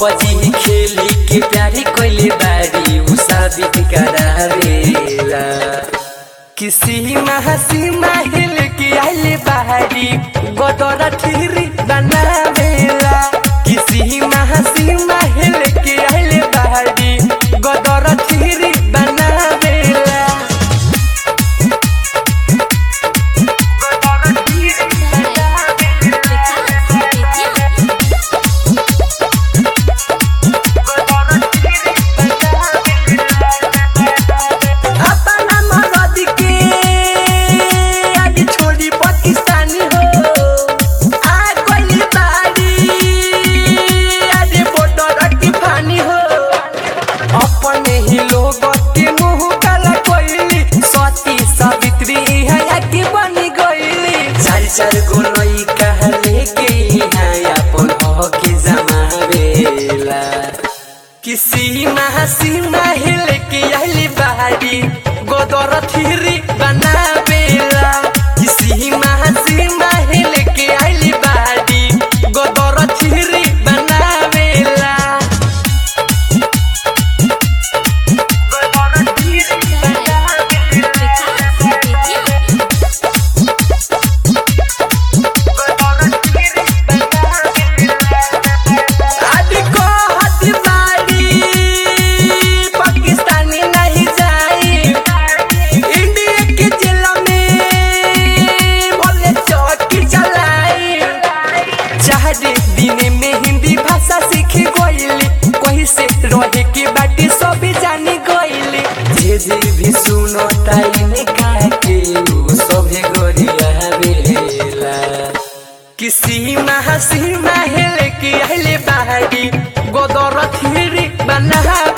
PUBG खेली के प्यारी कोइले बारी उ साबित करावेला किसी महसी महिल के आइले बाहरी गोदरा ठिरी बनावेला किसी महसी महिल के आइले बाहरी गोदरा ठिरी बनावेला अपना मरद के आज छोड़ी पाकिस्तानी हो आ कोई बाड़ी आज बॉर्डर की फानी हो अपने ही लोग के मुंह काला कोइली सती सावित्री है आगे बनी गईली चार चार गो लई कहले के यहाँ अपन हो के जमावेला किसी महसी महिल के आइली बाहरी गोदर थिरी बनावेला किसी महसी महिल के आइली बाहरी गोदर थिरी बनावेला गोदर थिरी आदि को हद बारी पाकिस्तानी नहीं जाई इंडिया के जेल में बोले चौकी चलाई चाहरे दिन में हिंदी भाषा सीख गईली कहीं से रहे के बाटी सब जानी गईली जे जे भी सुनो ताई ने कहा के उ सभे गोरिया बेला किसी महसी महल के आइले बाहरी गोदर थिरी बना